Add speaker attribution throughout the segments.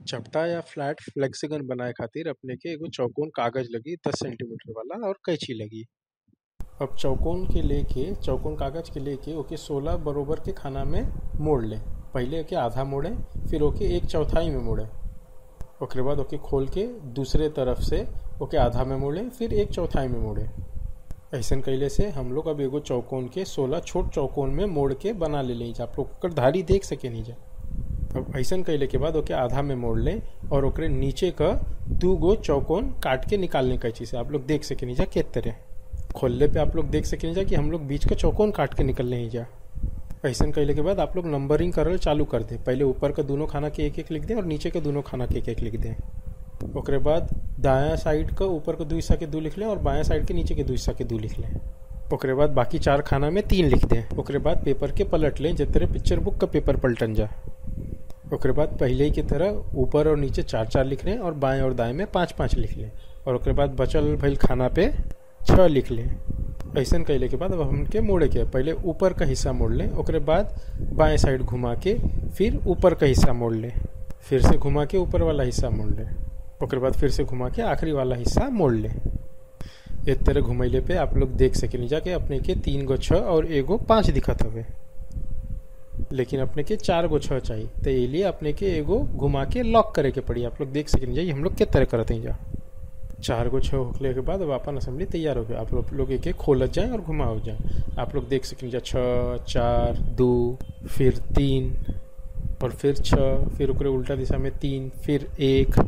Speaker 1: चपटा या फ्लैट फ्लेक्सिगन बनाए खातिर अपने के एगो चौकोन कागज लगी दस सेंटीमीटर वाला और कैंची लगी अब चौकोन के लेके चौकोन कागज के लेके ओके सोलह बरोबर के खाना में मोड़ ले पहले ओके आधा मोड़े फिर ओके एक चौथाई में मोड़े ओकरे बाद ओके खोल के दूसरे तरफ से ओके आधा में मोड़े फिर एक चौथाई में मोड़े ऐसन कैले से हम लोग अब एगो चौकोन के सोलह छोट चौकोन में मोड़ के बना ले लें आप लोग ओकर धारी देख सके नहीं जा अब ऐसन कैले के बाद ओके आधा में मोड़ लें और ओकरे नीचे का दू गो चौकोन काट के निकालने कैची से आप लोग देख सके नहीं जा के तरह खोलने पे आप लोग देख सके नहीं जा कि हम लोग बीच का चौकोन काट के निकल नहीं जा ऐसन कैले के बाद आप लोग नंबरिंग करल चालू कर दें पहले ऊपर का दोनों खाना के एक एक लिख दें और नीचे के दोनों खाना के एक एक लिख दें ओकरे बाद दायां साइड का ऊपर का दो हिस्सा के दो लिख लें और बायां साइड के नीचे के दो हिस्सा के दो लिख लें ओकरे बाद बाकी चार खाना में तीन लिख दें ओकरे बाद पेपर के पलट लें जितने पिक्चर बुक का पेपर पलटन जा ओकरे बाद पहले ही की तरह ऊपर और नीचे चार चार लिख लें और बाएं और दाएं में पाँच पाँच लिख लें और ओकरे बाद बचल भइल खाना पे छः लिख लें ऐसन कैले के बाद अब हमके मोड़े के पहले ऊपर का हिस्सा मोड़ लें ओकरे बाद बाएं साइड घुमा के फिर ऊपर का हिस्सा मोड़ लें फिर से घुमा के ऊपर वाला हिस्सा मोड़ लें ओकरे बाद फिर से घुमा के आखिरी वाला हिस्सा मोड़ लें एक तरह घुमैले पे आप लोग देख सके नहीं जाके अपने के तीन गो छः और एगो पाँच दिखत हवे लेकिन अपने के चार गो छः चाहिए तो ये लिए अपने के एगो घुमा के लॉक करे के पड़ी आप लोग देख सके नहीं जाइए हम लोग के तरह करते हैं जा चार गो छः होने के बाद अब अपन असेंबली तैयार हो गया आप लोग लोग एक एक खोलत जाए और घुमाओ जाए आप लोग देख सकें जा छः चार दो फिर तीन और फिर छः फिर ओकरे उल्टा दिशा में तीन फिर एक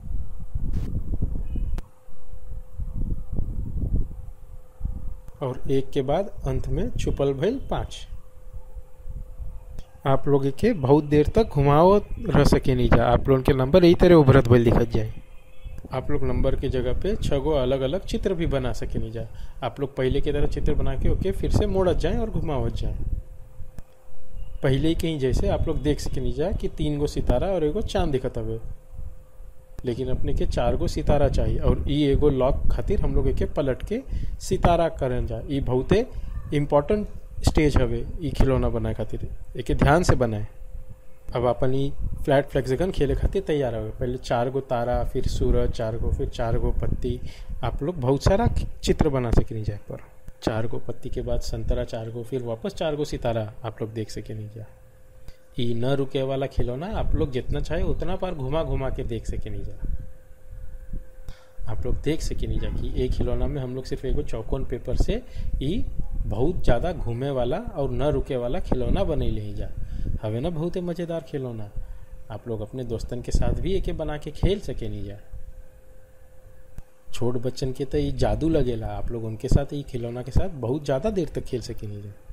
Speaker 1: और एक के बाद अंत में छुपल भइल पाँच आप लोग के बहुत देर तक घुमाओ रह सके नहीं जा आप लोगों के नंबर यही तरह उभरत भइल दिखत जाए आप लोग नंबर के जगह पे छः गो अलग अलग चित्र भी बना सके नहीं जा आप लोग पहले की तरह चित्र बना के ओके फिर से मोड़त जाए और घुमावत जाए पहले ही कहीं जैसे आप लोग देख सके नहीं जा कि तीन गो सितारा और एगो चांद दिखत हवे लेकिन अपने के चार गो सितारा चाहिए और ई एगो लॉक खातिर हम लोग एके पलट के सितारा करन जा ई बहुते इम्पोर्टेंट स्टेज हवे ई खिलौना बनाए खातिर एके ध्यान से बनाए अब अपन ई फ्लैट फ्लेक्सिकन खेले खातिर तैयार हवे पहले चार गो तारा फिर सूरज चार गो फिर चार गो पत्ती आप लोग बहुत सारा चित्र बना सके नहीं जाए पर चार गो पत्ती के बाद संतरा चार गो फिर वापस चार गो सितारा आप लोग देख सके नहीं जा ई न रुके वाला खिलौना आप लोग जितना चाहे उतना बार घुमा घुमा के देख सके नहीं जा आप लोग देख सके नहीं जा कि एक खिलौना में हम लोग सिर्फ एगो चौकोन पेपर से ई बहुत ज़्यादा घूमे वाला और न रुके वाला खिलौना बने ही जा हवे ना बहुत मज़ेदार खिलौना आप लोग अपने दोस्तन के साथ भी एके बना के खेल सके नहीं जा छोट बच्चन के तो ये जादू लगेला आप लोग उनके साथ ये खिलौना के साथ बहुत ज़्यादा देर तक खेल सके नहीं जा